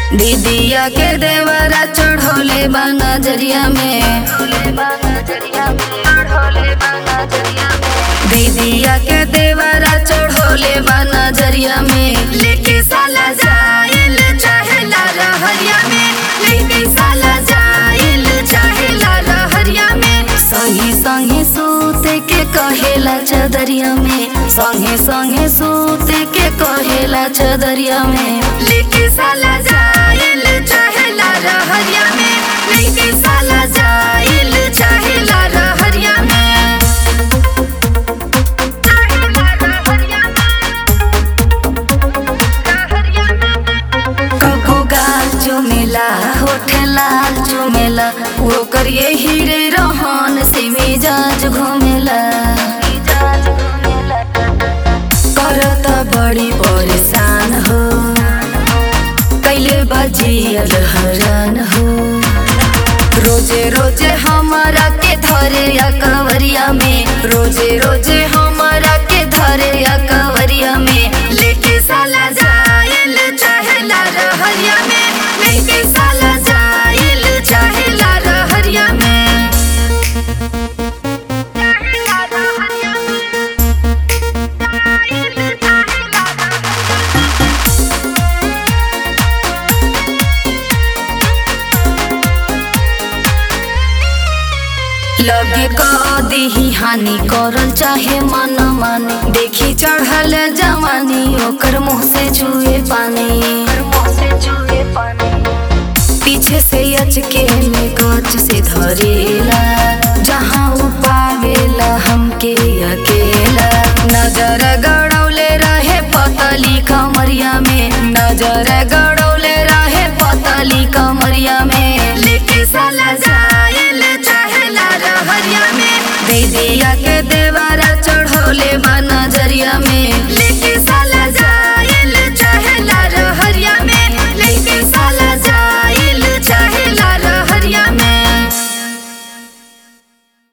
दीदिया के देवरा चढ़ोले बा नजरिया में दीदिया के देवरा चढ़ोले बा नजरिया में लेके साला जाइल चाहेला रहरिया में लेके साला जाइल चाहेला रहरिया में संगे संगे सूते के कहेला चदरिया में संगे संगे सूते के कहेला चदरिया में लेके साला जाइल चाहेला रहरिया में लेके साला जाइल चाहेला रहरिया में कबो गाल चुमेला होठ लाल चुमेला वो करिए हीरे रोहन से मिजाज घूमेला करता बड़ी परेशान हो कैले बजियल हरान हो रोजे रोजे हमारा के धरे या कंवरिया में रोजे रोजे हमारा के धरे या कंवरिया में लेके साला जाइल चाहेला रहरिया में लेके साला जाइल चाहेला रहरिया में लगे कदी हानि करल चाहे मन माने देखी चढ़ल जवानी ओकर मुँह से चुए पानी पीछे से अचके में गच से धरेला